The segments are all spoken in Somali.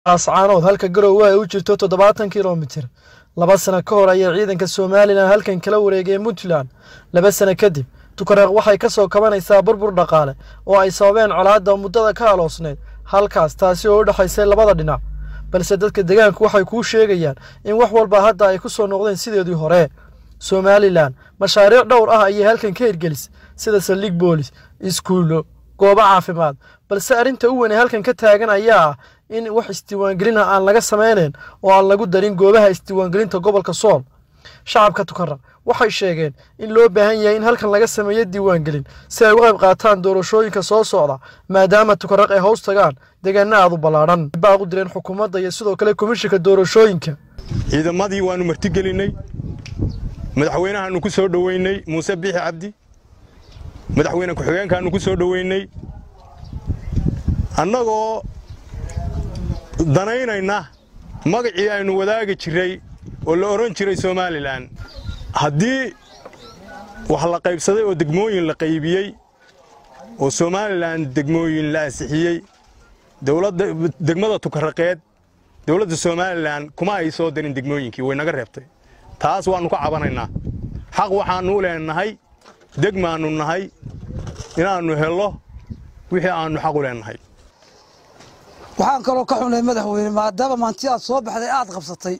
ascaanood halka garowe ay u jirto toddobaatan kilomitir laba sano ka hor ayay ciidanka somalilan halkan kala wareegeen puntland laba sano kadib tukareeq waxay ka soo kabanaysaa burbur dhaqaale oo ay sababeen colaadda muddada ka aloosneyd halkaas taasi oo u dhexaysay labada dhinac balse dadka deegaanku waxay kuu sheegayaan in wax walba hadda ay ku soo noqdeen sideedii hore somalilan mashaariic dhowr ah ayay halkan ka hirgelis sida saldhig boolis iskuullo goobo caafimaad balse arrinta u weyn ee halkan ka taagan ayaa ah in wax isdiiwaangelina aan laga samaynayn oo aan lagu darin goobaha isdiiwaangelinta gobolka sool shacabka tukaraq waxay sheegeen in loo baahan yahay in halkan laga sameeyo diiwaangelin si ay uga qayb qaataan doorashooyinka soo socda maadaama tukaraq ay hoos tagaan deegaana aad u ballaadhan baaq u direen xukuumadda iyo sidoo kale komishinka doorashooyinka ciidamadii waannu martigelinnay madaxweynahaannu ku soo dhoweynay muuse biixi cabdi madaxweyne ku-xigeenkaannu ku soo dhoweynay annagoo danaynayna magacii aynu wadaagi jiray oo la odhan jiray somalilan haddii wax la qaybsaday oo degmooyin la qaybiyey oo somalilan degmooyin la ansixiyey dowladda degmada tukaraqeed dowladda somalilan kuma ay soo darin degmooyinkii way naga reebtay taas waannu ka cabanaynaa xaq waxaannu u leenahay degmaannu nahay inaannu hello wixii aannu xaq u leenahay waxaan kaloo ka xunay madaxweyne maadaama maanti aad soo baxday aad qabsatay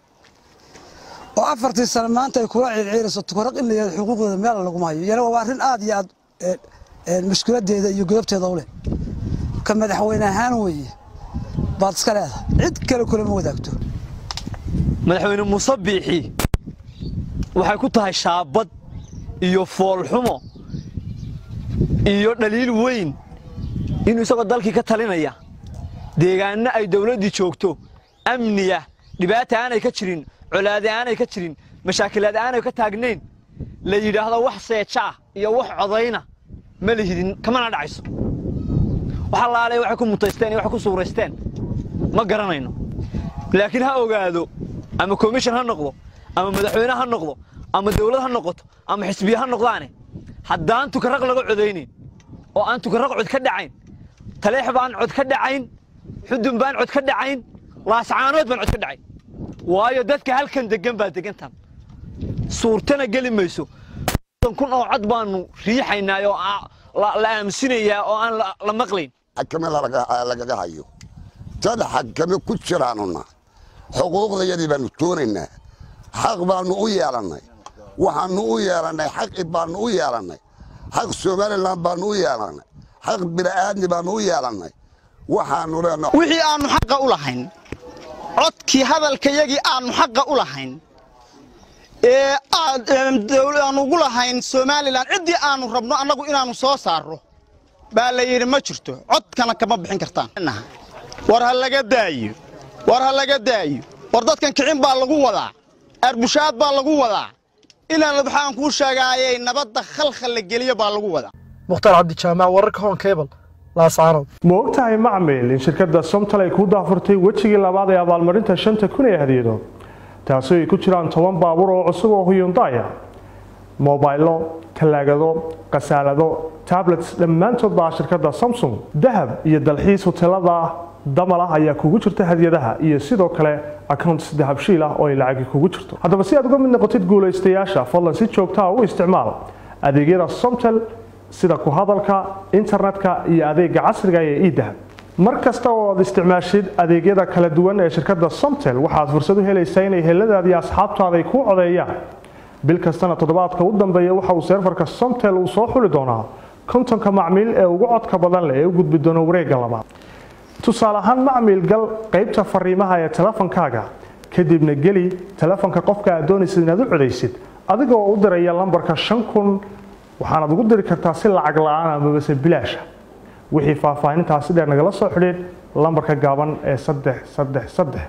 oo afartii sano maanta ay kula ciirciirayso tukaraq in la yihahdo xuquuqdooda meel laguma hayo yana waa arrin aad iyo aad mushkiladeeda iyo godobteeda u leh ka madaxweyne ahaan weeye baad iska leedahay cid kale kulama wadaagto madaxweyne muuse biixi waxay ku tahay shaabad iyo foolxumo iyo dhaliil weyn inuu isagoo dalkii ka talinaya deegaanno ay dawladdii joogto amniya dhibaata aanay ka jirin colaade aanay ka jirin mashaakilaad aanay ka taagnayn la yidhaahdo wax seejaah iyo wax codayna ma lihidin kamana dhacayso wax allaalay waxay ku mutaysteen iyo waxay ku suuraysteen ma garanayno laakiin ha ogaado ama komishan ha noqdo ama madaxweyne ha noqdo ama dawlad ha noqoto ama xisbiye ha noqdaane haddaan tukaraq laga codaynayn oo aan tukaraq cod ka dhacayn taleex baan cod ka dhacayn xudun baan cod ka dhacayn laascaanood baan cod ka dhacayn waayo dadka halkan deggan baa degantan suurtana geli mayso kun oo cod baannu riixaynaa oo la aamusinayaa oo aan la maqlayn xakame lagaga hayo dad xakame ku jiraanuna xuquuqdayadii baannu doonaynaa xaq baannu u yeelannay waxaannu u yeelannay xaqi baannu u yeelannay xaq somalilan baannu u yeelannay xaq bini'aadmi baannu u yeelannay waxaannu leenahay wixii aannu xaqa u lahayn codkii hadalkayagii aannu xaqa u lahayn ee aannu ugu lahayn somalilan ciddii aannu rabno annagu inaannu soo saarro baa la yidhi ma jirto codkana kama bixin kartaan war ha laga daayo war ha laga daayo war dadkan kicin baa lagu wadaa arbushaad baa lagu wadaa inaan waxaan kuu sheegaayay nabadda khalkhal la geliyo baa lagu wadaa mukhtaar cabdijaamac wararka hoon kebal laascaanood ma ogtahay macmil in shirkadda somtal ay kuu daafurtay wejigii labaad ee abaalmarinta shanta kun ee hadiyado taasoo ay ku jiraan toban baabuur oo cusub oo huyundaya mobaylo tallaagado khasaalado tablets dhammaantood baa shirkadda samsung dahab iyo dalxiis hoteelada damal ah ayaa kugu jirta hadiyadaha iyo sidoo kale accounts dahabshiil ah oo ay lacagi kugu jirto haddaba si aad uga mid noqotid guulaystayaasha fadlan si joogtaa u isticmaal adeegyada somtel sida ku hadalka internetka iyo adeega casriga ee idahab mar kasta oo aad isticmaashid adeegyada kala duwan ee shirkadda somtel waxaad fursad u helaysaa inay heladaada iyo asxaabtaada ay kuu codeeyaan bil kastana toddobaadka u dambeeya waxa uu seerfarka somtel uu soo xuli doonaa kontonka macmiil ee ugu codka badan leh ee u gudbi doona wareegga labaad tusaale ahaan macmiil gal qaybta fariimaha ee telefonkaaga kadibna geli telefonka qofka aad doonaysid inaad u codaysid adigoo u diraya lambarka shan kun waxaanaad ugu diri kartaa si lacag la-aan amabase bilaasha wixii faahfaahintaasi dheer nagala soo xidhiid lambarka gaaban ee saddex saddex saddex